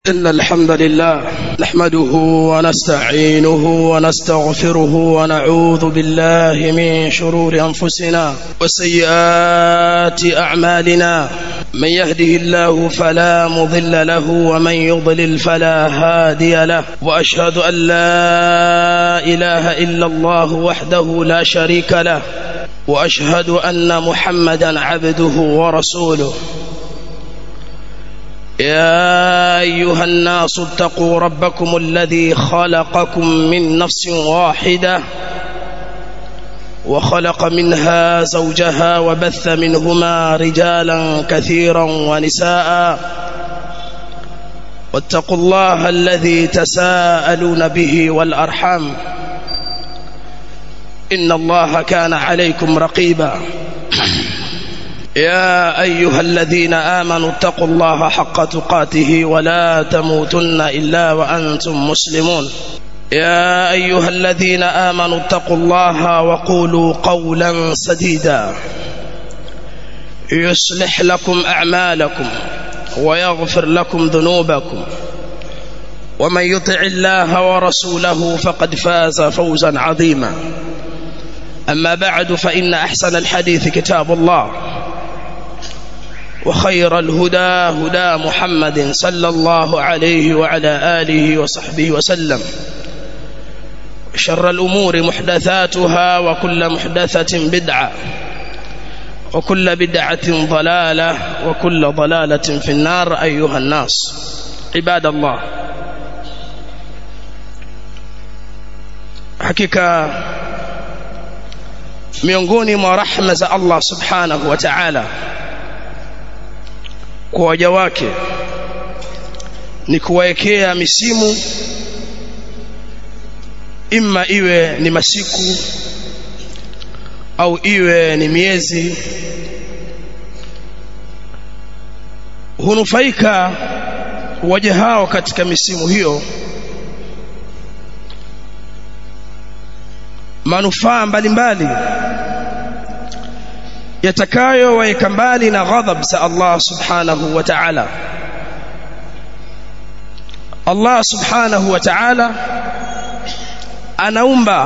إن الحمد لله نحمده ونستعينه ونستغفره ونعوذ بالله من شرور أنفسنا وسيئات أعمالنا من يهده الله فلا مضل له ومن يضلل فلا هادي له وأشهد أن لا إله إلا الله وحده لا شريك له وأشهد أن محمدا عبده ورسوله يا أيها الناس اتقوا ربكم الذي خلقكم من نفس واحدة وخلق منها زوجها وبث منهما رجالا كثيرا ونساء واتقوا الله الذي تساءلون به والأرحام إن الله كان عليكم رقيبا يا أيها الذين آمنوا اتقوا الله حق تقاته ولا تموتن إلا وأنتم مسلمون يا أيها الذين آمنوا اتقوا الله وقولوا قولا سديدا يصلح لكم أعمالكم ويغفر لكم ذنوبكم ومن يطع الله ورسوله فقد فاز فوزا عظيما أما بعد فإن أحسن الحديث كتاب الله وخير الهدى هدى محمد صلى الله عليه وعلى آله وصحبه وسلم شر الأمور محدثاتها وكل محدثة بدعة وكل بدعة ضلالة وكل ضلالة في النار أيها الناس عباد الله حقيقة miongoni mwa rahma za Allah subhanahu wa ta'ala kwa waja wake ni kuwaekea misimu imma iwe ni masiku au iwe ni miezi hunufaika waja hao katika misimu hiyo manufaa mbalimbali yatakayo waeka mbali na ghadhab za Allah subhanahu wa ta'ala Allah subhanahu wa ta'ala anaumba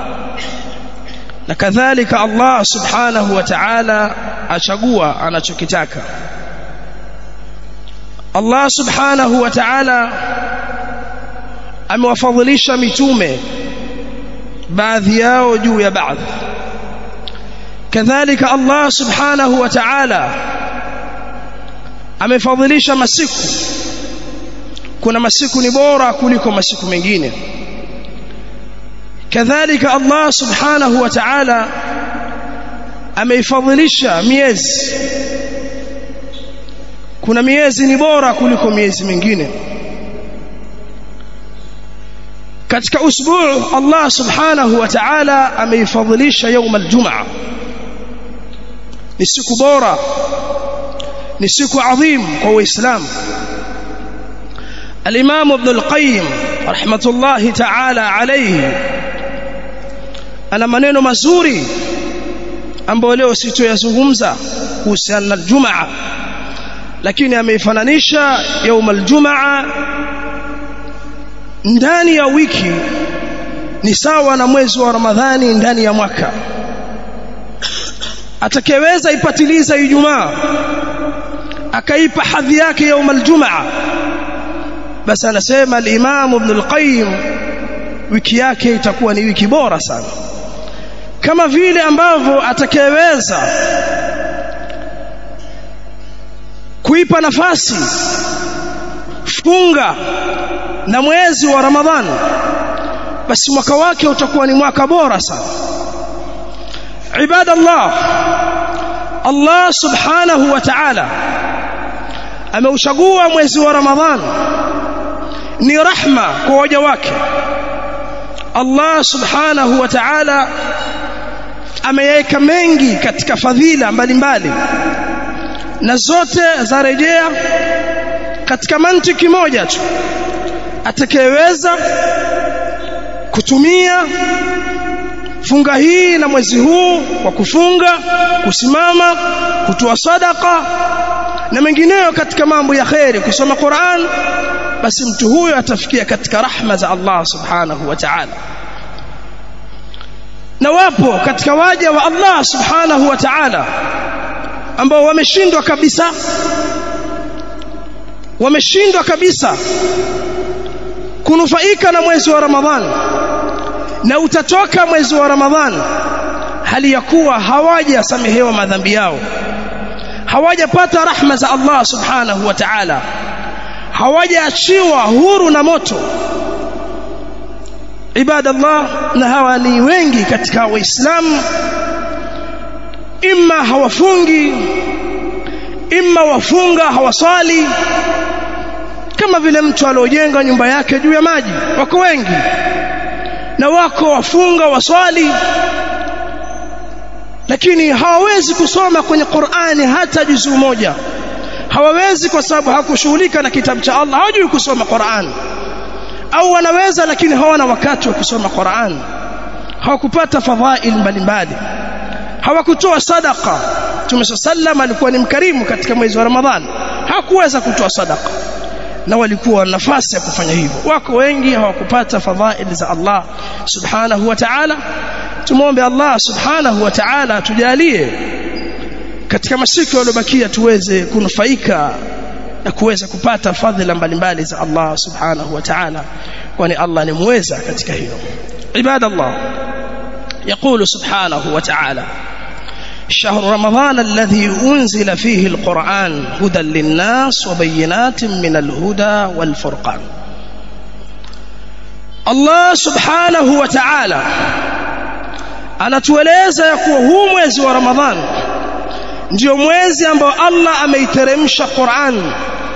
na kadhalika Allah subhanahu wa ta'ala achagua anachokitaka Allah subhanahu wa ta'ala amewafadhilisha mitume baadhi yao juu ya baadhi kadhalika Allah subhanahu wa ta'ala amefadhilisha masiku kuna masiku ni bora kuliko masiku mengine kadhalika Allah subhanahu wa ta'ala ameifadhilisha miezi kuna miezi ni bora kuliko miezi mingine katika usbuu Allah subhanahu wa ta'ala ameifadhilisha يوم الجمعه ni siku bora ni siku adhim kwa uislamu الامام ابن القيم رحمه الله تعالى عليه ana maneno mazuri ambayo leo sitoyazungumza kuhusiana na Ijumaa lakini ameifananisha يوم الجمعه ndani ya wiki ni sawa na mwezi wa Ramadhani ndani ya mwaka atakayeweza ipatiliza Ijumaa akaipa hadhi yake يوم الجمعه basi anasema al-Imam Ibn al-Qayyim wiki yake itakuwa ni wiki bora sana kama vile ambavyo atakayeweza kuipa nafasi funga na mwezi wa Ramadhani basi mwaka wake utakuwa ni mwaka bora sana ibadallah Allah subhanahu wa ta'ala ameuchagua mwezi wa Ramadhani ni rahma kwa waja wake Allah subhanahu wa ta'ala ameyaweka mengi katika fadhila mbalimbali na zote zarejea katika mantiki moja tu atakayeweza kutumia funga hii na mwezi huu kwa kufunga kusimama kutoa sadaka na mengineyo katika mambo ya kheri kusoma Qur'an basi mtu huyo atafikia katika rahma za Allah subhanahu wa ta'ala na wapo katika waja wa Allah subhanahu wa ta'ala ambao wameshindwa kabisa wameshindwa kabisa kunufaika na mwezi wa Ramadhan na utatoka mwezi wa Ramadhan hali ya kuwa hawajasamehewa madhambi yao hawajapata rahma za Allah subhanahu wa ta'ala hawajaachiwa huru na moto ibadallah na hawa ni wengi katika waislamu imma hawafungi imma wafunga hawaswali kama vile mtu aliojenga nyumba yake juu ya maji wako wengi na wako wafunga waswali lakini hawawezi kusoma kwenye Qur'ani hata juzuu moja hawawezi kwa sababu hakushughulika na kitabu cha Allah hawajui kusoma Qur'an au wanaweza lakini hawana wakati wa kusoma Qur'an hawakupata fadhail mbalimbali hawakutoa sadaka Mtume sallam alikuwa ni mkarimu katika mwezi wa Ramadhani hakuweza kutoa sadaka na walikuwa na nafasi ya kufanya hivyo wako wengi hawakupata fadhail za Allah subhanahu wa ta'ala tumombe Allah subhanahu wa ta'ala tujalie katika masiku yaliyobakia tuweze kunufaika na kuweza kupata fadhila mbalimbali za Allah subhanahu wa ta'ala kwani Allah ni muweza katika hilo ibadallah يقول سبحانه وتعالى شهر رمضان الذي أنزل فيه القرآن هدى للناس وبينات من الهدى والفرقان الله سبحانه وتعالى anatueleza ya kuwa huu mwezi wa Ramadhan ndio mwezi ambao Allah ameiteremsha Qur'an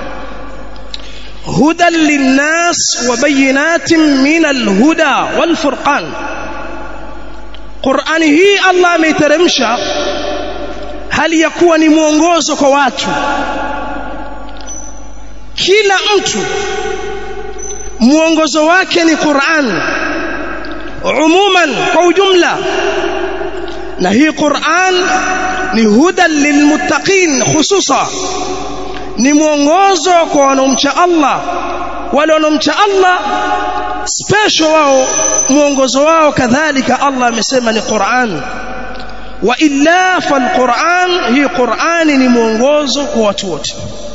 hudan linnas wa bayinatin min alhuda wal furqan Qur'ani hii Allah ameiteremsha hali ya kuwa ni mwongozo kwa watu kila mtu mwongozo wake ni Qur'an umuman kwa ujumla na hii Qur'an ni hudan lilmuttaqin hususa ni mwongozo kwa wanaomcha Allah wale wanaomcha Allah special wao mwongozo wao kadhalika Allah amesema ni Qur'an wa illa fal Qur'an hii Qur'ani ni mwongozo kwa watu wote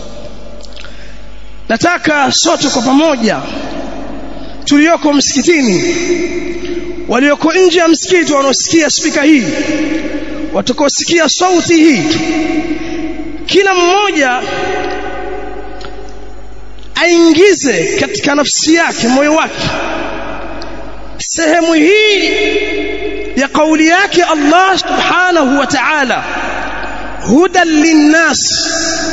nataka sote kwa pamoja tulioko msikitini walioko nje ya msikiti wanaosikia spika hii watakaosikia sauti hii kila mmoja aingize katika nafsi yake moyo wake sehemu hii ya kauli yake Allah subhanahu wa ta'ala hudan linnas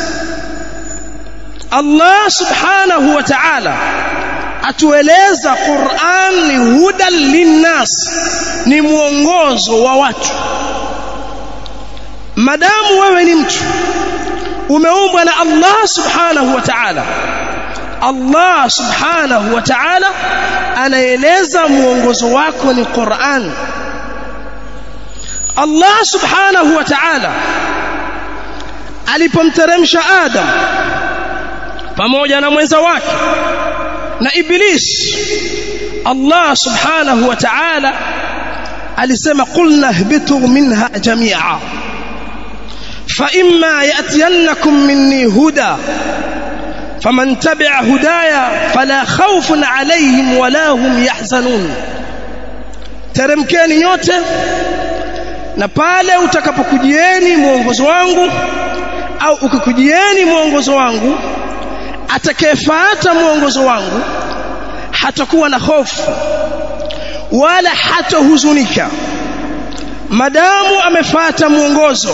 Allah subhanahu wa ta'ala atueleza Qur'an ni hudan linnas ni mwongozo wa watu madamu wewe ni mtu umeumbwa na Allah subhanahu wa ta'ala Allah subhanahu wa ta'ala anaeleza mwongozo wako ni Qur'an Allah subhanahu wa ta'ala alipomteremsha Adam pamoja na mwenza wake na Iblis Allah subhanahu wa ta'ala alisema qulna ihbitu minha jami'a fa imma ya'tiyannakum minni huda faman tabi'a hudaya fala khawfun 'alayhim wala hum yahzanun teremkeni nyote na pale utakapokujieni mwongozo wangu au ukikujieni mwongozo wangu atakayefuata mwongozo wangu hatakuwa na hofu wala hatahuzunika madamu amefuata mwongozo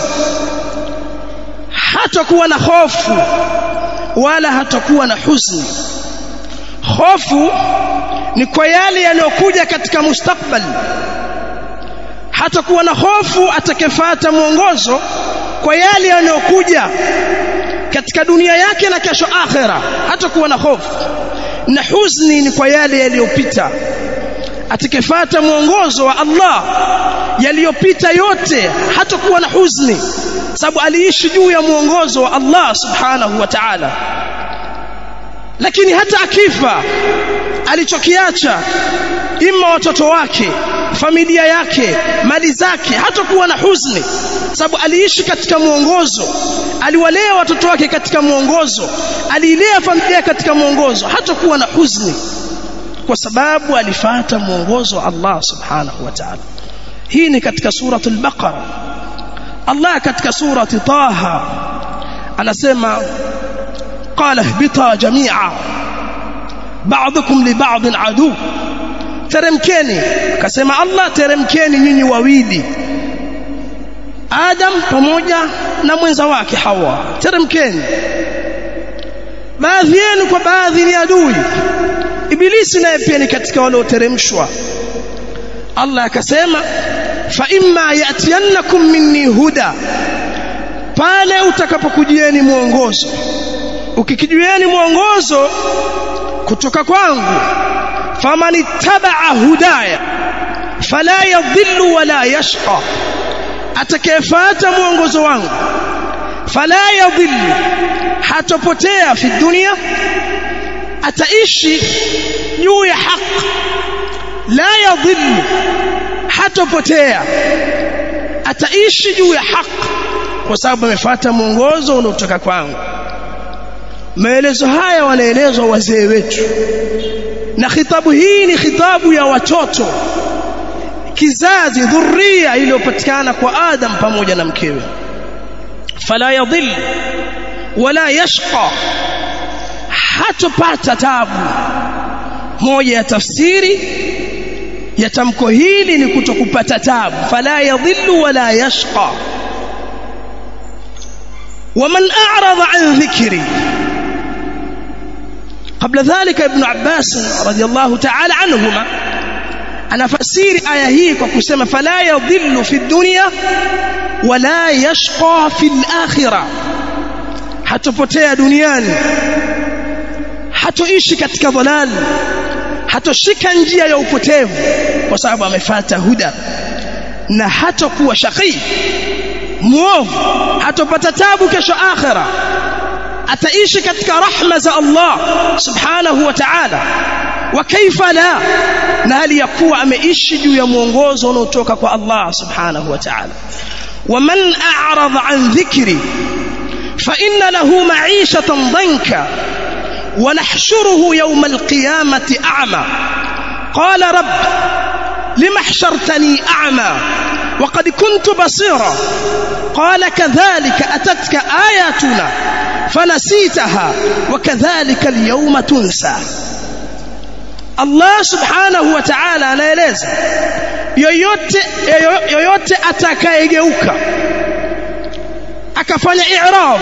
hatakuwa na hofu wala hatakuwa na huzuni hofu ni kwa yale yanayokuja katika mustakbali hatakuwa na hofu atakayefuata mwongozo kwa yale yanayokuja katika dunia yake na kesho akhera hatakuwa na hofu na huzni ni kwa yale yaliyopita atakayefuata mwongozo wa Allah yaliyopita yote hatakuwa na huzni sababu aliishi juu ya mwongozo wa Allah subhanahu wa ta'ala lakini hata akifa alichokiacha ima watoto wake familia yake mali zake hatakuwa na huzuni sababu aliishi katika mwongozo aliwalea watoto wake katika mwongozo aliilea familia katika mwongozo hatakuwa na huzuni kwa sababu alifata mwongozo wa Allah subhanahu wa ta'ala hii ni katika suratul baqara Allah katika surati taha anasema qala ihbita jami'a ba'dukum li ba'din adu teremkeni akasema Allah teremkeni nyinyi wawili Adam pamoja na mwenza wake Hawa teremkeni baadhi yenu kwa baadhi ni adui Ibilisi naye pia ni katika walioteremshwa Allah akasema fa imma yatiyannakum minni huda pale utakapokujieni mwongozo ukikijueni mwongozo kutoka kwangu faman ittabaa hudaya fala yadhillu wala yashqa atakayefuata mwongozo wangu fala yadhillu hatopotea fi dunia ataishi juu ya haki la yadhillu hatopotea ataishi juu ya haki kwa sababu amefuata mwongozo unaotoka kwangu maelezo haya wanaelezwa wazee wetu na khitabu hii ni khitabu ya watoto kizazi dhuria iliyopatikana kwa Adam pamoja na mkewe fala yadhill wala yashqa hatopata tabu moja ya tafsiri ya tamko hili ni kutokupata tabu fala yadhillu wala yashqa ومن أعرض عن ذكري قبل ذلك ابن عباس رضي الله تعالى عنهما أنا فسير آية هي كما فلا يضل في الدنيا ولا يشقى في الآخرة hatopotea duniani hatoishi katika dhalal hatoshika njia ya upotevu kwa sababu amefata huda na hatakuwa shaqi muovu hatopata tabu kesho akhira ataishi katika rahma za Allah subhanahu wa ta'ala wa kaifa la na hali ya kuwa ameishi juu ya mwongozo unaotoka kwa Allah subhanahu wa ta'ala ومن أعرض عن ذكري فإن له معيشة ضنكا ونحشره يوم القيامة أعمى قال رب لم حشرتني أعمى وقد كنت بصيرا قال كذلك أتتك آياتنا فنسيتها وكذلك اليوم تنسى Allah subhanahu wa ta'ala anaeleza yoyote yoyote atakayegeuka akafanya i'rab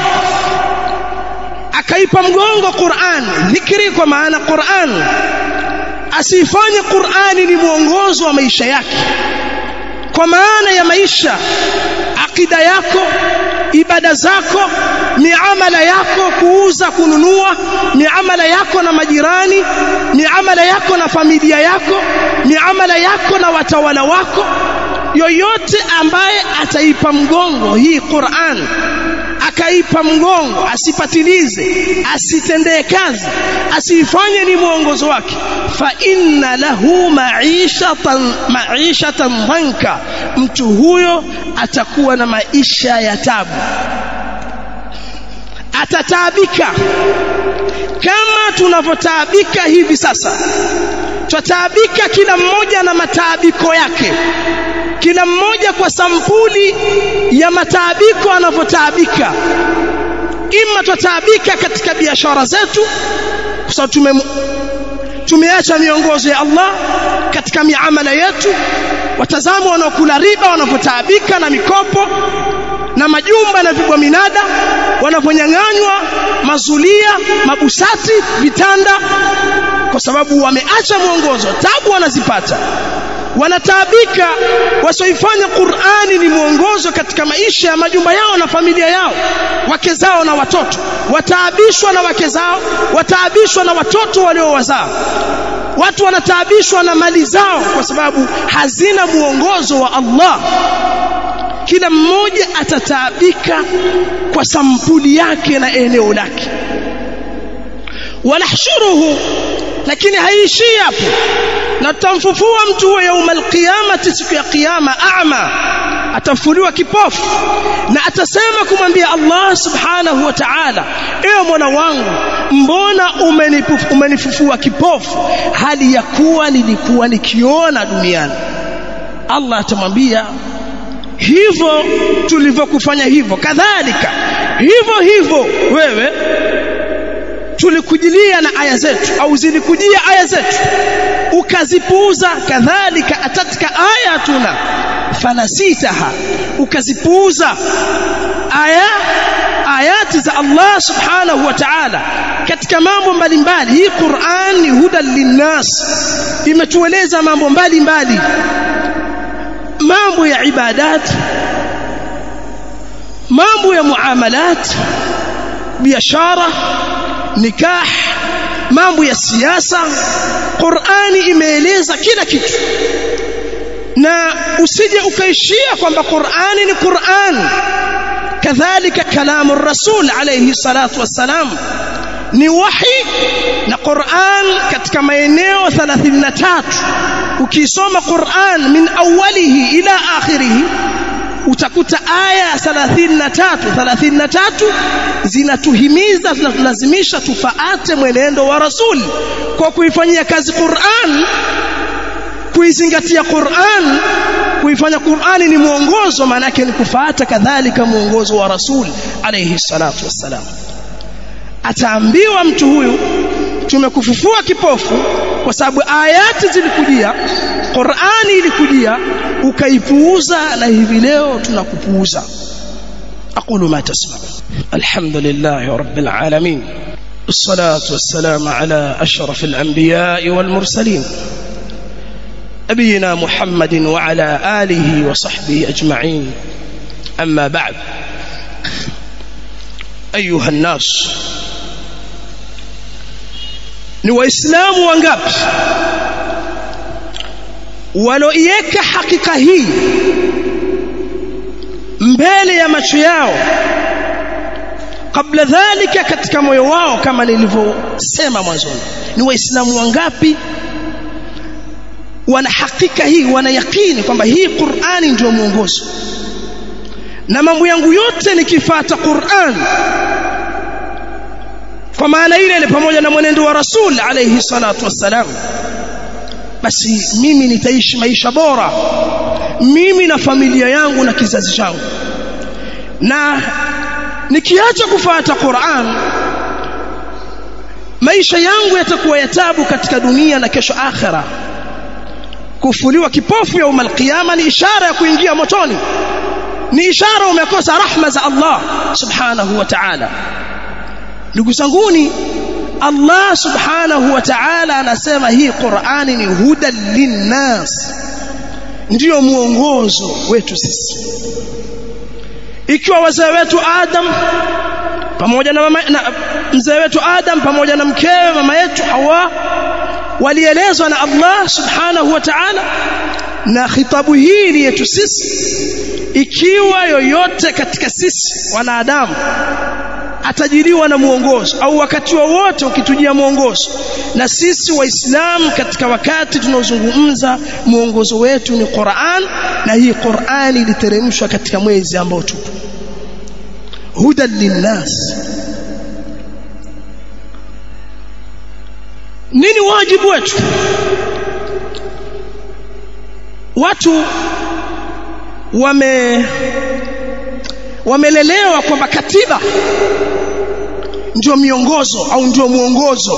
akaipa mgongo Qur'an dhikri kwa maana Qur'an asifanye Qur'ani ni mwongozo wa maisha yake kwa maana ya maisha akida yako ibada zako miamala yako kuuza kununua miamala yako na majirani miamala yako na familia yako miamala yako na watawala wako yoyote ambaye ataipa mgongo hii Qur'an akaipa mgongo asipatilize asitendee kazi asifanye ni mwongozo wake fa inna lahu ma'ishatan ma'ishatan dhanka mtu huyo atakuwa na maisha ya tabu atataabika kama tunavyotaabika hivi sasa twataabika kila mmoja na mataabiko yake kila mmoja kwa sampuli ya mataabiko anavyotaabika ima twataabika katika biashara zetu kwa sababu tume tumeacha miongozo ya Allah katika miamala yetu watazama wanaokula riba wanavyotaabika na mikopo na majumba na vigwa minada wanavyonyang'anywa mazulia mabusati vitanda kwa sababu wameacha mwongozo tabu wanazipata wanataabika wasioifanya Qur'ani ni mwongozo katika maisha ya majumba yao na familia yao wake zao na watoto wataabishwa na wake zao wataabishwa na watoto waliowazaa watu wanataabishwa na mali zao kwa sababu hazina mwongozo wa Allah kila mmoja atataabika kwa sampuli yake na eneo lake wanahshuruhu lakini haiishii hapo na tutamfufua mtu huyo yaumal qiyamati siku ya kiyama a'ma atafufuliwa kipofu na atasema kumwambia Allah subhanahu wa ta'ala ewe mwana wangu mbona umenifufua kipofu hali ya kuwa nilikuwa nikiona duniani Allah atamwambia hivyo tulivyokufanya hivyo kadhalika hivyo hivyo wewe tulikujilia na aya zetu au zilikujia aya zetu ukazipuuza kadhalika atatka ayatuna fanasitaha ukazipuuza aya ayati za Allah subhanahu wa ta'ala katika mambo mbalimbali hii Qur'an ni hudan linnas imetueleza mambo mbalimbali mambo ya ibadat mambo ya muamalat biashara nikah mambo ya siasa Qur'ani imeeleza kila kitu na usije ukaishia kwamba Qur'ani ni Qur'an kadhalika kalamu rasul alayhi salatu wassalam ni wahi na Qur'an katika maeneo 33 ukisoma Qur'an min awalihi ila akhirihi utakuta aya 33 33 zinatuhimiza zinatulazimisha tufaate mwenendo wa rasul kwa kuifanyia kazi Qur'an kuizingatia Qur'an kuifanya Qur'ani ni mwongozo maana yake ni kufuata kadhalika mwongozo wa rasul alayhi salatu wassalam ataambiwa mtu huyu tumekufufua kipofu kwa sababu ayati zilikujia Qur'ani ilikujia ukaipuuza na hivi leo tunakupuuza aqulu ma tasma alhamdulillah rabbil alamin الصلاة والسلام على أشرف الأنبياء والمرسلين نبينا محمد وعلى آله وصحبه أجمعين أما بعد أيها الناس ni waislamu wangapi waloiweka hakika hii mbele ya macho yao kabla dhalika katika moyo wao kama nilivyosema mwanzoni ni waislamu wangapi wana hakika hii wana yakini kwamba hii Qur'ani ndio mwongozo na mambo yangu yote nikifata Qur'an kwa maana ile ile pamoja na mwenendo wa Rasul alayhi salatu wassalam basi mimi nitaishi maisha bora mimi na familia yangu na kizazi changu na nikiacha kufuata Qur'an maisha yangu yatakuwa ya tabu katika dunia na kesho akhera kufuliwa kipofu ya umal qiyama ni ishara ya kuingia motoni ni ishara umekosa rahma za Allah subhanahu wa ta'ala ndugu zanguni Allah subhanahu wa ta'ala anasema hii Qur'ani ni hudan linnas ndiyo mwongozo wetu sisi ikiwa wazee wetu Adam pamoja na, mama, na mzee wetu Adam pamoja na mkewe mama yetu Hawa walielezwa na Allah subhanahu wa ta'ala na khitabu hii ni yetu sisi ikiwa yoyote katika sisi wanadamu atajiliwa na mwongozo au wakati wowote ukitujia mwongozo na sisi waislamu katika wakati tunaozungumza mwongozo wetu ni Qur'an na hii Qur'ani iliteremshwa katika mwezi ambao tupo hudan linnas nini wajibu wetu watu wame wamelelewa kwamba katiba ndio miongozo au ndio mwongozo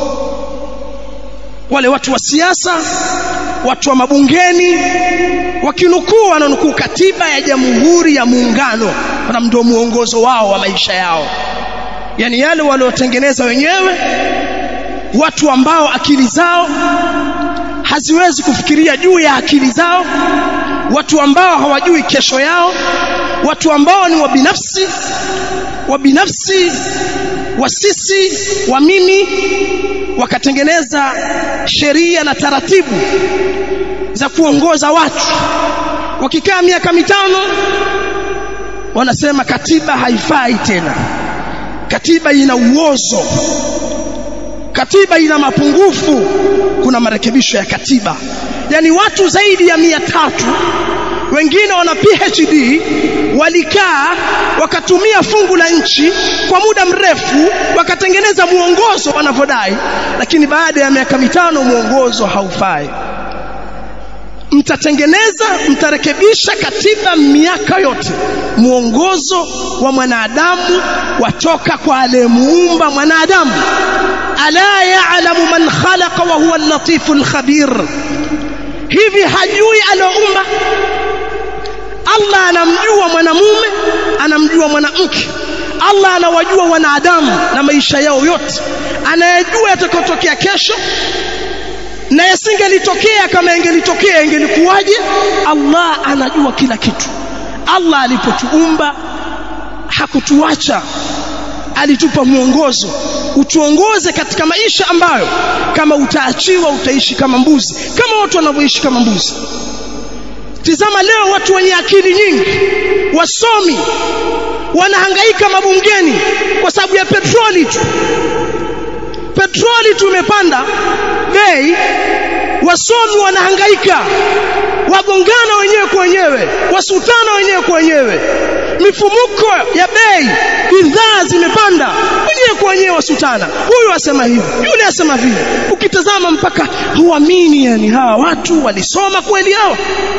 wale watu wa siasa watu wa mabungeni wakinukuu wananukuu katiba ya jamhuri ya muungano na ndio mwongozo wao wa maisha yao yani yale waliotengeneza wenyewe watu ambao akili zao haziwezi kufikiria juu ya akili zao watu ambao hawajui kesho yao watu ambao ni wabinafsi wabinafsi wa sisi wa mimi wakatengeneza sheria na taratibu za kuongoza watu wakikaa miaka mitano wanasema katiba haifai tena katiba ina uozo katiba ina mapungufu kuna marekebisho ya katiba yani watu zaidi ya mia tatu wengine wana PhD walikaa wakatumia fungu la nchi kwa muda mrefu wakatengeneza muongozo wanavyodai lakini baada ya miaka mitano muongozo haufai mtatengeneza mtarekebisha katiba miaka yote muongozo wa mwanadamu watoka kwa aliyemuumba mwanadamu ala ya'lamu man khalaqa wa huwa al-latifu al-khabir hivi hajui aloumba Allah anamjua mwanamume anamjua mwanamke Allah anawajua wanadamu na maisha yao yote anayejua yatakayotokea kesho na yasingelitokea kama ingelitokea ingelikuwaje Allah anajua kila kitu Allah alipotuumba hakutuacha alitupa mwongozo utuongoze katika maisha ambayo kama utaachiwa utaishi kama mbuzi kama watu wanavyoishi kama mbuzi tizama leo watu wenye akili nyingi wasomi wanahangaika mabungeni kwa sababu ya petroli tu petroli tumepanda bei wasomi wanahangaika wagongana wenyewe kwa wenyewe wasutana wenyewe kwa wenyewe mifumuko ya bei bidhaa zimepanda wenyewe kwa wenyewe wasutana huyu asema hivi yule asema vile ukitazama mpaka huamini yani hawa watu walisoma kweli hawa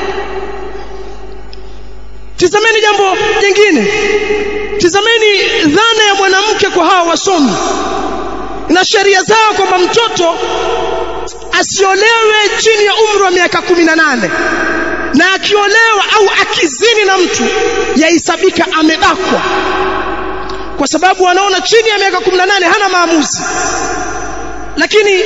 tizameni jambo jingine tizameni dhana ya mwanamke kwa hawa wasomi na sheria zao kwamba mtoto asiolewe chini ya umri wa miaka kumi na nane na akiolewa au akizini na mtu yahesabika amebakwa kwa sababu wanaona chini ya miaka 18 hana maamuzi lakini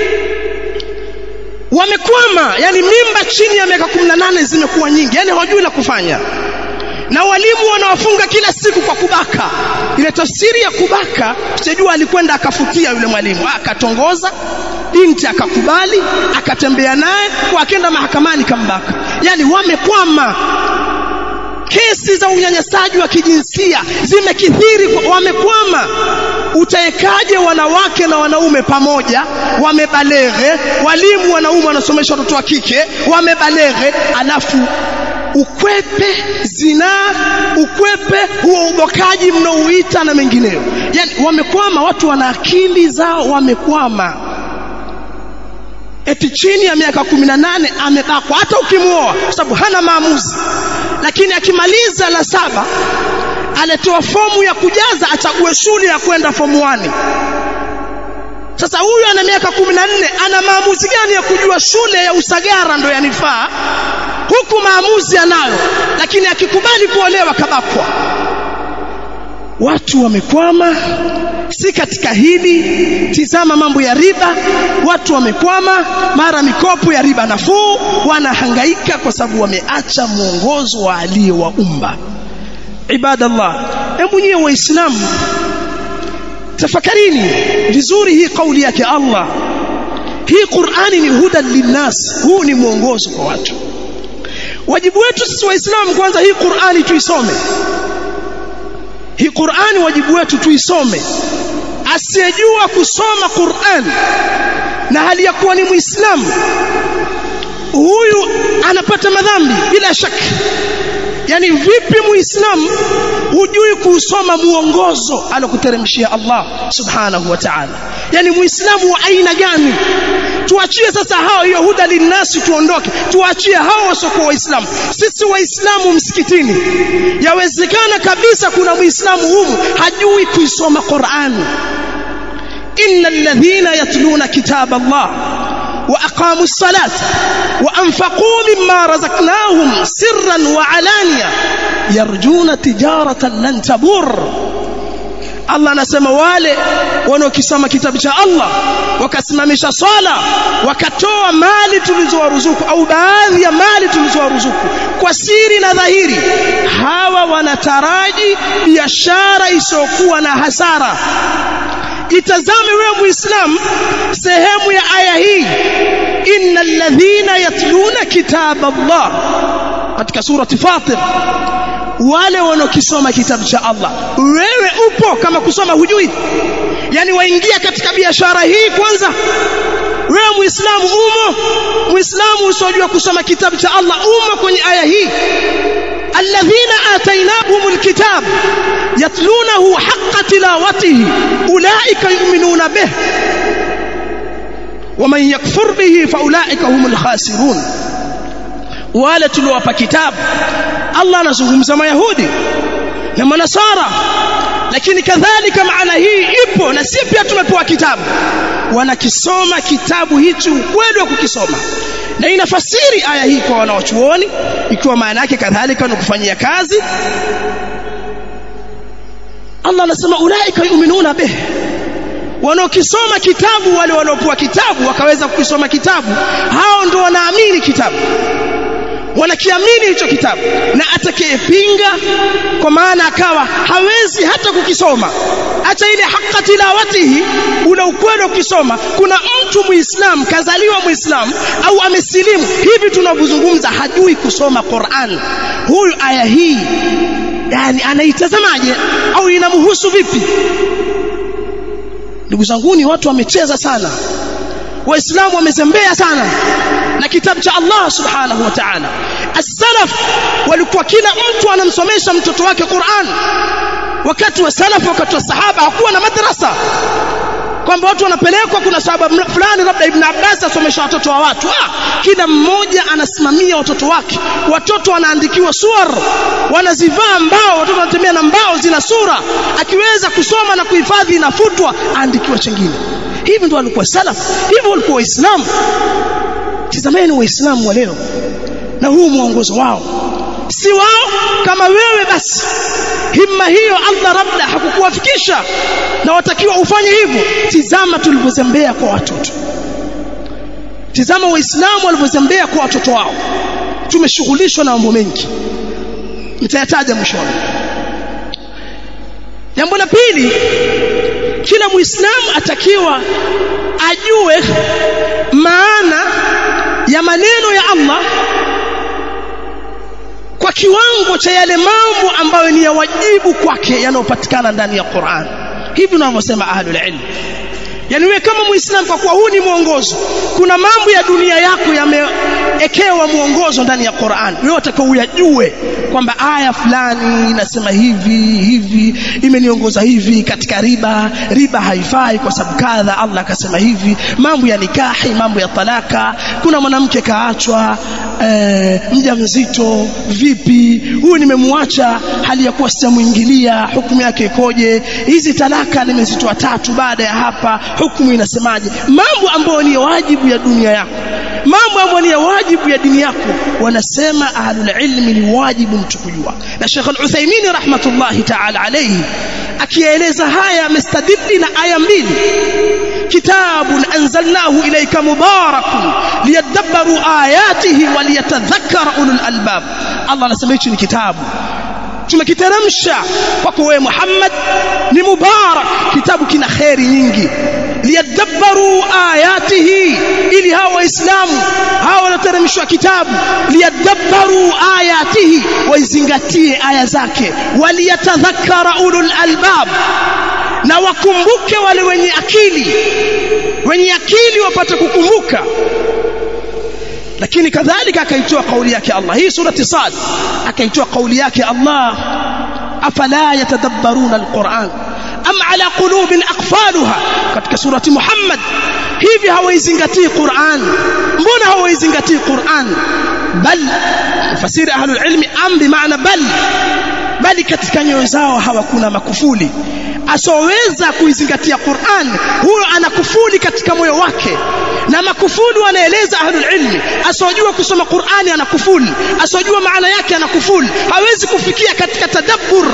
wamekwama yani mimba chini ya miaka 18 zimekuwa nyingi yani hawajui la kufanya na walimu wanawafunga kila siku kwa kubaka ile tafsiri ya kubaka sijajua alikwenda akafutia yule mwalimu akatongoza binti akakubali akatembea naye kwa akenda mahakamani kambaka yani wamekwama kesi za unyanyasaji wa kijinsia zimekithiri wamekwama utaekaje wanawake na wanaume pamoja wamebaleghe walimu wanaume wanasomesha watoto wa kike wamebaleghe alafu ukwepe zinaa ukwepe huo ubokaji mnaouita na mengineyo yani wamekwama watu wana akili zao wamekwama eti chini ya miaka 18 amebakwa hata ukimuoa kwa sababu hana maamuzi lakini akimaliza la saba aletoa fomu ya kujaza achague shule ya kwenda fomu 1 sasa huyu ana miaka 14 ana maamuzi gani ya kujua shule ya usagara ndo yanifaa huku maamuzi anayo lakini akikubali kuolewa kabakwa watu wamekwama si katika hili tizama mambo ya riba watu wamekwama mara mikopo ya riba nafuu wanahangaika kwa sababu wameacha mwongozo wa aliyewaumba ibadallah hebu nyie waislamu tafakarini vizuri hii kauli yake Allah hii Qur'ani ni hudan linnas huu ni mwongozo kwa watu wajibu wetu sisi waislamu kwanza hii Qur'ani tuisome hii Qur'ani wajibu wetu tuisome asiyejua kusoma Qur'an na hali ya kuwa ni muislamu huyu anapata madhambi bila shaka yani vipi muislamu hujui kusoma muongozo alokuteremshia Allah subhanahu wa ta'ala yani muislamu wa aina gani tuachie sasa hao hiyo huda linnasi tuondoke tuachie hao wasiokuwa waislamu sisi waislamu msikitini yawezekana kabisa kuna muislamu humu hajui kuisoma Qur'an innal ladhina yatluna kitab Allah وأقاموا الصلاة وأنفقوا مما رزقناهم سرا وعلانية يرجون تجارة لن تبور Allah anasema wale wanaokisoma kitabu cha Allah wakasimamisha swala wakatoa mali tulizowaruzuku au baadhi ya mali tulizowaruzuku kwa siri na dhahiri hawa wanataraji biashara isiyokuwa na hasara itazame wewe muislam sehemu ya aya hii innal ladhina yatluna kitab Allah katika surati Fatir wale wanaokisoma kitabu cha Allah wewe upo kama kusoma hujui yani waingia katika biashara hii kwanza wewe muislamu umo muislamu usojua kusoma kitabu cha Allah umo kwenye aya hii alladhina atainahum alkitab yatlunahu haqqa tilawatihi ulaika yu'minuna bih ومن يكفر به فاولئك هم الخاسرون wale tuliowapa kitabu Allah anazungumza mayahudi na manasara lakini kadhalika maana hii ipo na sisi pia tumepewa kitabu wanakisoma kitabu hichi ukweli wa kukisoma na inafasiri aya hii kwa wanawachuoni ikiwa maana yake kadhalika ni kufanyia kazi Allah anasema ulaika yu'minuna bih wanaokisoma kitabu wale wanaopewa kitabu wakaweza kukisoma kitabu hao ndio wanaamini kitabu wanakiamini hicho kitabu na atakayepinga kwa maana akawa hawezi hata kukisoma hata ile haqqa tilawatihi ule ukweli ukisoma kuna mtu muislam kazaliwa muislam au amesilimu hivi tunavyozungumza hajui kusoma Qur'an huyu aya hii yani anaitazamaje au inamhusu vipi ndugu zanguni watu wamecheza sana waislamu wamezembea sana na kitabu cha Allah subhanahu wa ta'ala as-salaf walikuwa kila mtu anamsomesha mtoto wake Qur'an wakati wa salaf wakati wa sahaba hakuwa na madrasa kwamba watu wanapelekwa kuna sababu fulani labda ibn Abbas asomesha watoto wa watu ah kila mmoja anasimamia watoto wake watoto wanaandikiwa suwar wanazivaa mbao watoto wanatembea na mbao zina sura akiweza kusoma na kuhifadhi inafutwa aandikiwa chengine hivi ndio walikuwa salaf hivi walikuwa waislamu tazameni waislamu wa leo na huu mwongozo wao si wao kama wewe basi himma hiyo Allah labda hakukuwafikisha na watakiwa ufanye hivyo tizama tulivyozembea kwa watoto tizama waislamu walivyozembea kwa watoto wao tumeshughulishwa na mambo mengi nitayataja mwishoni jambo la pili kila muislamu atakiwa ajue maana ya maneno ya Allah kwa kiwango cha yale mambo ambayo ni ya wajibu kwake yanayopatikana ndani ya Qur'an hivi tunavyosema ahlul ilm yani wewe kama muislamu kwa kuwa huu ni mwongozo kuna mambo ya dunia yako yameekewa mwongozo ndani ya Qur'an wewe utakuwa uyajue kwamba aya fulani inasema hivi hivi imeniongoza hivi katika riba riba haifai kwa sababu kadha Allah akasema hivi mambo ya nikahi mambo ya talaka kuna mwanamke kaachwa e, mjamzito vipi huyu nimemwacha hali ya kuwa sijamuingilia hukumu yake ikoje hizi talaka nimezitoa tatu baada ya hapa hukumu inasemaje mambo ambayo ni wajibu ya dunia yako mambo ambayo ni wajibu ya dini yako wanasema ahlul ilmi ni wajibu mtu kujua na Sheikh Al-Uthaymeen rahmatullahi ta'ala alayhi akieleza haya amestadili na aya mbili kitabun anzalnahu ilayka mubarakun liyadabbaru ayatihi waliyatadhakkara ulul albab Allah anasema hichi ni kitabu tumekiteremsha kwako wewe Muhammad ni mubarak kitabu kina khairi nyingi liyadabbaru ayatihi ili hawa waislamu hawa wanateremshwa kitabu liyadabbaru ayatihi waizingatie aya zake waliyatadhakkara ulul albab na wakumbuke wale wenye akili wenye akili wapate kukumbuka lakini kadhalika akaitoa kauli yake Allah hii surati Sad akaitoa kauli yake Allah afala yatadabbaruna alquran am ala qulubin aqfaluha katika surati Muhammad hivi hawaizingatii Qur'an mbona hawaizingatii Qur'an bal fasiri ahlul ilmi am bi maana bal bali katika nyoyo zao hawakuna makufuli asoweza kuizingatia Qur'an huyo ana kufuli katika moyo wake na makufuli wanaeleza ahlul ilmi asojua kusoma Qur'ani ana kufuli asojua maana yake ana kufuli hawezi kufikia katika tadabbur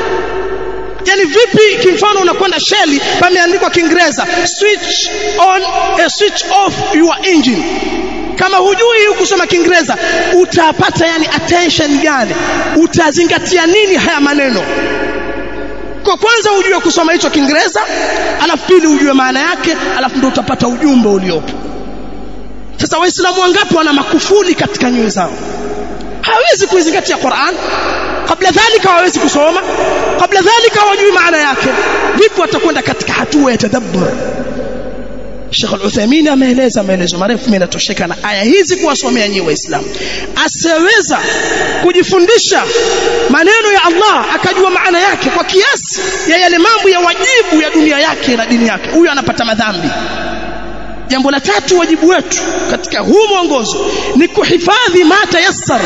yani vipi kimfano unakwenda sheli pameandikwa kiingereza switch on uh, switch off your engine kama hujui kusoma kiingereza utapata yani attention gani utazingatia nini haya maneno kwa kwanza ujue kusoma hicho kiingereza alafu pili ujue maana yake alafu ndio utapata ujumbe uliopo sasa waislamu wangapi wana makufuli katika nyoyo zao hawezi kuizingatia Qur'an kabla dhalika hawawezi kusoma kabla dhalika hawajui maana yake vipi watakwenda katika hatua ya tadabbur Sheikh Al-Uthaymeen ameeleza maelezo marefu mimi natosheka na aya hizi kuwasomea nyinyi waislamu aseweza kujifundisha maneno ya Allah akajua maana yake kwa kiasi ya yale mambo ya wajibu ya dunia yake na dini yake huyo anapata madhambi jambo la tatu wajibu wetu katika huu mwongozo ni kuhifadhi ma tayassar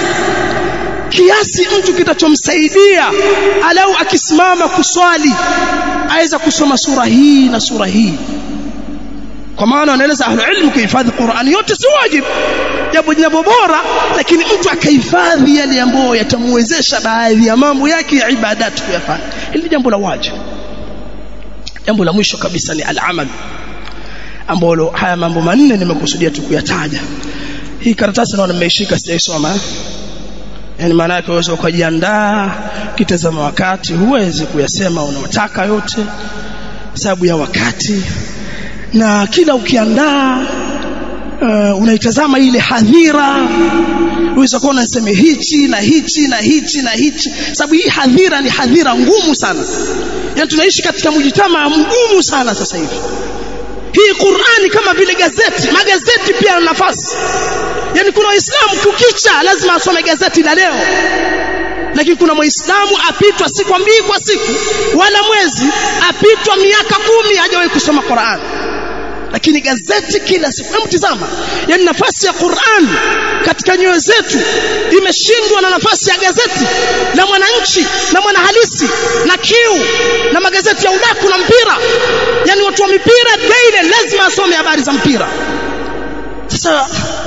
kiasi mtu kitachomsaidia alau akisimama kuswali aweza kusoma sura hii na sura hii kwa maana wanaeleza ahlu ilmu kuhifadhi Qur'ani yote si wajibu jambo jambo bora lakini mtu akahifadhi yale ambayo yatamwezesha baadhi ya mambo yake ya ibadati kuyafanya hili jambo la wajibu jambo la mwisho kabisa ni al-amal ambalo haya mambo manne nimekusudia tu kuyataja hii karatasi naona nimeishika sijaisoma yani maana yake uwezo ukajiandaa kitazama wakati huwezi kuyasema unaotaka yote sababu ya wakati na kila ukiandaa uh, unaitazama ile hadhira uweza kuona nasema hichi na hichi na hichi na hichi sababu hii hadhira ni hadhira ngumu sana yani tunaishi katika mjitama mgumu sana sasa hivi hii Qur'ani kama vile gazeti magazeti pia yana nafasi yani kuna waislamu kukicha lazima asome gazeti la leo lakini kuna muislamu apitwa si kwa mbili kwa siku wala mwezi apitwa miaka kumi hajawahi kusoma Qur'an lakini gazeti kila siku hebu tizama yani nafasi ya Qur'an katika nyoyo zetu imeshindwa na nafasi ya gazeti la mwananchi na mwanahalisi na kiu na magazeti ya udaku na mpira yani watu wa mipira daily lazima asome habari za mpira sasa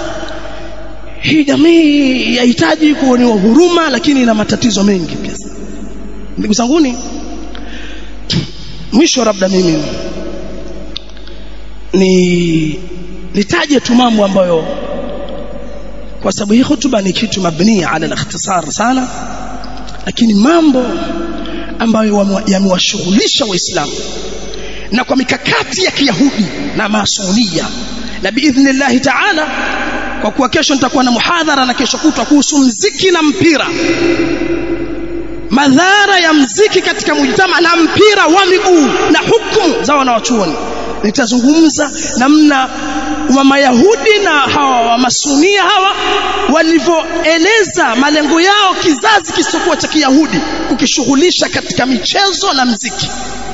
hii jamii yahitaji kuonewa huruma lakini ina matatizo mengi pia ndugu zanguni mwisho labda mimi ni nitaje tu mambo ambayo kwa sababu hii hotuba ni kitu mabnia ala al-ikhtisar sana lakini mambo ambayo yamewashughulisha waislamu na kwa mikakati ya kiyahudi na masunia na biidhnillah taala kwa kuwa kesho nitakuwa na muhadhara na kesho kutwa kuhusu mziki na mpira madhara ya mziki katika mujtama na mpira wa miguu na hukumu za wanawachuoni nitazungumza namna wa mayahudi na hawa wa masunia hawa walivyoeleza malengo yao kizazi kisichokuwa cha kiyahudi kukishughulisha katika michezo na mziki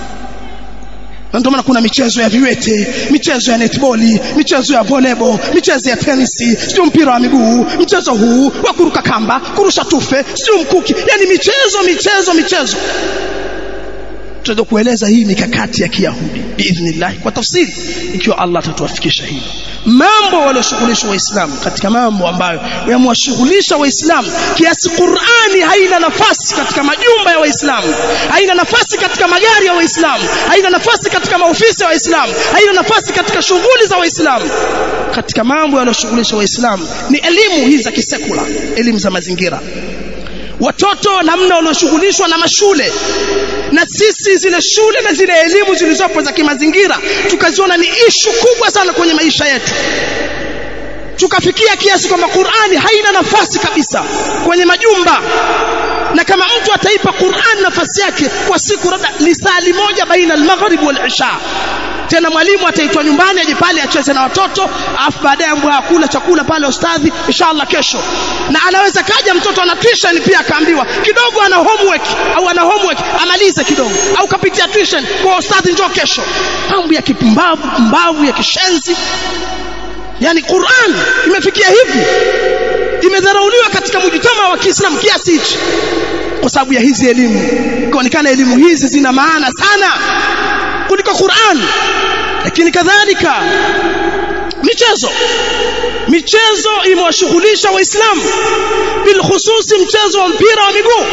na ndio maana kuna michezo ya viwete, michezo ya netball, michezo ya volleyball, michezo ya tenisi, sio mpira wa miguu, mchezo huu wa kuruka kamba, kurusha tufe, sio mkuki, yani michezo michezo michezo. Tutaweza kueleza hii mikakati ya Kiyahudi biidhnillah kwa tafsiri ikiwa Allah atatuwafikisha hilo. Mambo walioshughulisha Waislamu katika mambo ambayo yamewashughulisha Waislamu kiasi Qur'ani haina nafasi katika majumba ya Waislamu, haina nafasi katika magari ya Waislamu, haina nafasi katika maofisi ya Waislamu, haina nafasi katika shughuli za Waislamu. Katika mambo yaliyoshughulisha Waislamu ni elimu hizi za kisekula, elimu za mazingira watoto namna walioshughulishwa na mashule na sisi zile shule na zile elimu zilizopo za kimazingira tukaziona ni ishu kubwa sana kwenye maisha yetu tukafikia kiasi kwamba Qur'ani haina nafasi kabisa kwenye majumba na kama mtu ataipa Qur'an nafasi yake kwa siku labda lisali moja baina al-maghrib wal-isha tena mwalimu ataitwa nyumbani aje pale acheze na watoto afu baadaye ambao akula chakula pale ustadhi inshallah kesho na anaweza kaja mtoto ana tuition pia akaambiwa kidogo ana homework au ana homework amalize kidogo au kapitia tuition kwa ustadhi njoo kesho mambo ya kipumbavu pumbavu ya kishenzi yani Qur'an imefikia hivi imedharauliwa katika mjitama wa Kiislamu kiasi hichi kwa sababu ya hizi elimu kuonekana elimu hizi zina maana sana kuliko Qur'an lakini kadhalika michezo michezo imewashughulisha waislamu bilkhususi mchezo wa mpira wa miguu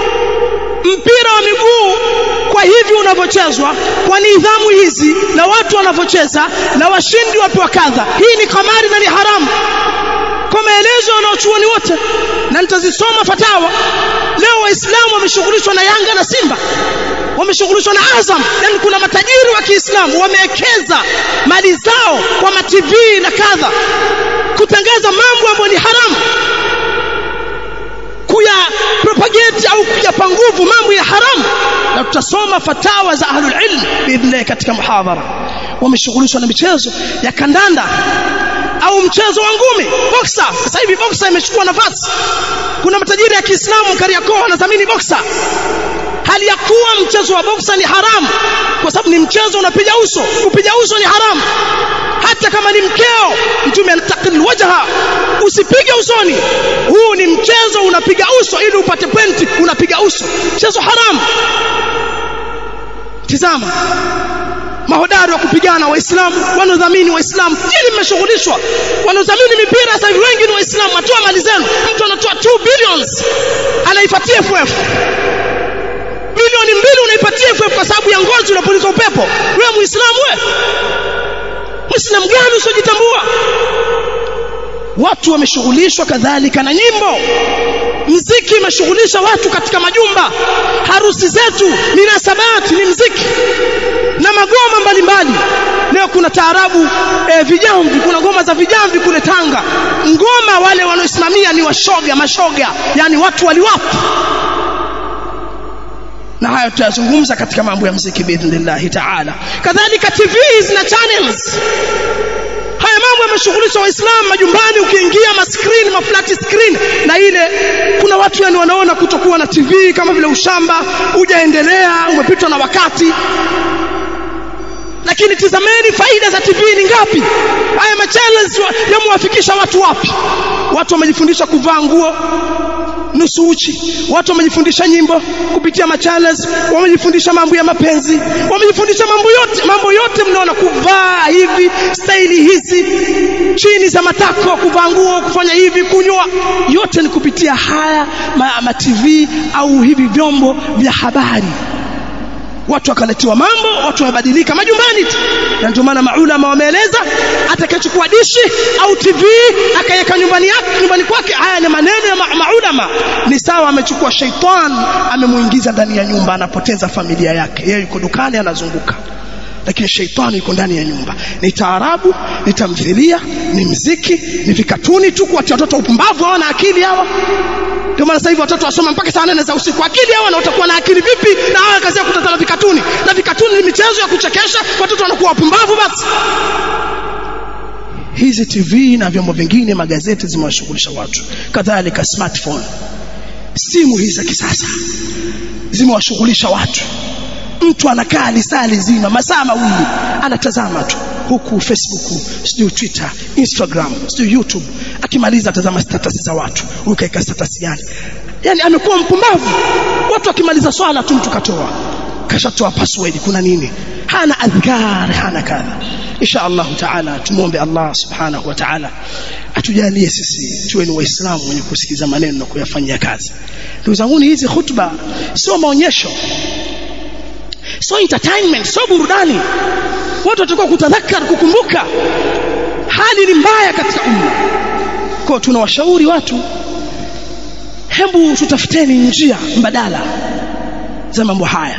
mpira wa miguu kwa hivi unavyochezwa kwa nidhamu hizi na watu wanavyocheza na washindi wapewa kadha hii ni kamari na ni haramu kwa maelezo wanaochuoni wote na nitazisoma fatawa leo waislamu wameshughulishwa na yanga na simba wameshughulishwa na azam yani kuna matajiri wa kiislamu wamewekeza mali zao kwa matv na kadha kutangaza mambo ambayo ni haramu kuya propagate kudhibiti au kuyapa nguvu mambo ya haramu na tutasoma fatawa za ahlul ilm biidhnillah katika muhadhara wameshughulishwa na michezo ya kandanda au mchezo wa ngumi boxer sasa hivi boxer imechukua nafasi kuna matajiri ya Kiislamu Kariakoo wanadhamini boxer hali ya kuwa mchezo wa boxer ni haramu kwa sababu ni mchezo unapiga uso kupiga uso ni haramu hata kama ni mkeo mtume anataqil wajha usipige usoni huu ni mchezo unapiga uso ili upate pointi unapiga uso mchezo haramu tizama mahodari wa kupigana waislamu wanaodhamini waislamu ili mmeshughulishwa wanaodhamini mipira sasa hivi wengi ni waislamu atoa mali zenu mtu anatoa 2 billions anaipatia FF bilioni mbili unaipatia FF kwa sababu ya ngozi unapuliza upepo wewe muislamu wewe muislamu gani usijitambua watu wameshughulishwa kadhalika na nyimbo mziki imeshughulisha watu katika majumba harusi zetu minasabati ni mziki na magoma mbalimbali leo kuna taarabu e, vijamvi kuna ngoma za vijamvi kule Tanga ngoma wale wanaosimamia ni washoga mashoga yani watu waliwapo na hayo tutayazungumza katika mambo ya mziki biidhnillah taala kadhalika TVs na channels haya mambo yameshughulisha waislamu majumbani ukiingia maskrini maflati screen na ile kuna watu yani wanaona kutokuwa na TV kama vile ushamba hujaendelea umepitwa na wakati lakini tizameni faida za TV ni ngapi haya machallenge yamewafikisha watu wapi watu wamejifundisha kuvaa nguo nusu uchi watu wamejifundisha nyimbo kupitia machallenge wamejifundisha mambo ya mapenzi wamejifundisha mambo yote mambo yote mnaona kuvaa hivi staili hizi chini za matako kuvaa nguo kufanya hivi kunywa yote ni kupitia haya ma, ma TV au hivi vyombo vya habari watu wakaletiwa mambo watu wamebadilika majumbani tu na ndio maana maulama wameeleza atakayechukua dishi au TV akaweka nyumbani yake nyumbani kwake haya ni maneno ya ma maulama ni sawa amechukua shaitan amemuingiza ndani ya nyumba anapoteza familia yake yeye yuko dukani anazunguka lakini sheitani yuko ndani ya nyumba ni taarabu ni tamthilia ni mziki ni vikatuni tu kuwatia watoto upumbavu hawana akili hawa ndio maana sasa hivi watoto wasoma mpaka saa nane za usiku akili hawa na watakuwa na akili vipi na hawa kazi ya kutazama vikatuni na vikatuni ni michezo ya kuchekesha watoto wanakuwa wapumbavu basi hizi TV na vyombo vingine magazeti zimewashughulisha watu kadhalika smartphone simu hizi za kisasa zimewashughulisha watu mtu anakaa lisaa lizima masaa mawili anatazama tu huku Facebook sijui Twitter Instagram sijui YouTube akimaliza atazama status za watu huyu kaika status gani yani amekuwa mpumbavu watu akimaliza swala tu mtu katoa kashatoa password kuna nini hana adhkar hana kadha insha Allah taala tumuombe Allah subhanahu wa ta'ala atujalie sisi tuwe ni waislamu wenye kusikiza maneno na kuyafanyia kazi ndugu zangu hizi khutba sio maonyesho so entertainment so burudani watu watakuwa kutadhakar kukumbuka hali ni mbaya katika umma kwa tunawashauri watu hebu tutafuteni njia mbadala za mambo haya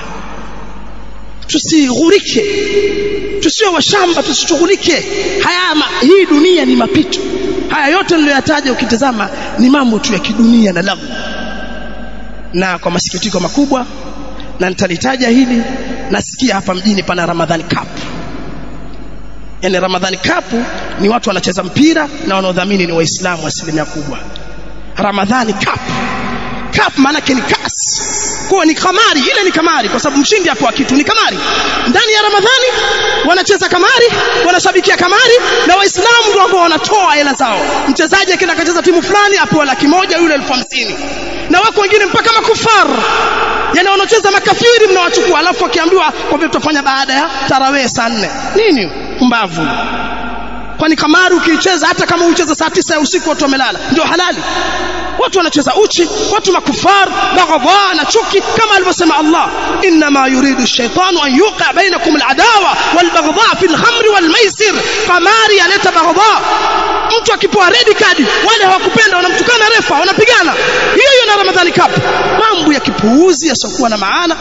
tusighurike tusiwe washamba tusishughulike haya ma, hii dunia ni mapito haya yote niliyoyataja ukitazama ni mambo tu ya kidunia na lagu na kwa masikitiko makubwa na nitalitaja hili nasikia hapa mjini pana Ramadhani Cup yani Ramadhani Cup ni watu wanacheza mpira na wanaodhamini ni waislamu asilimia kubwa Ramadhani Cup Cup maana ni kas kwa ni kamari ile ni kamari kwa sababu mshindi hapo kitu ni kamari ndani ya Ramadhani wanacheza kamari wanashabikia kamari na waislamu ndio ambao wanatoa hela zao mchezaji akenda akacheza timu fulani apewa laki moja yule elfu hamsini na wako wengine mpaka makufar yani wanaocheza makafiri mnawachukua alafu akiambiwa kwa vile tutafanya baada ya tarawih saa nne nini mbavu kwani kamari ukiicheza hata kama ucheza saa tisa ya usiku watu wamelala ndio halali watu wanacheza uchi watu makufar baghadha na chuki kama alivyosema Allah inma yuridu ash-shaytanu an yuqa bainakum al-adawa wal-baghdha fi al-khamri wal-maisir kamari aleta baghadha mtu akipewa red card wale hawakupenda wanamtukana refa wanapigana hiyo hiyo na Ramadhani Cup mambo ya kipuuzi yasiokuwa na maana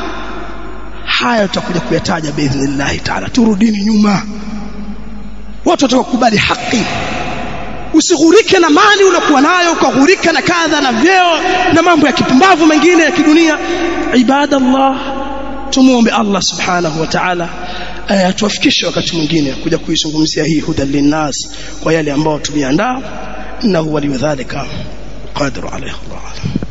haya tutakuja kuyataja biidhnillah taala turudini nyuma watu watakubali haki usighurike na mali uliokuwa nayo ukaghurika na kadha na vyeo na mambo ya kipumbavu mengine ya kidunia ibadallah tumuombe Allah subhanahu wa ta'ala atuwafikishe wakati mwingine kuja kuizungumzia hii huda linnas kwa yale ambao tumeandaa innahu waliyudhalika qadiru alayhi Allah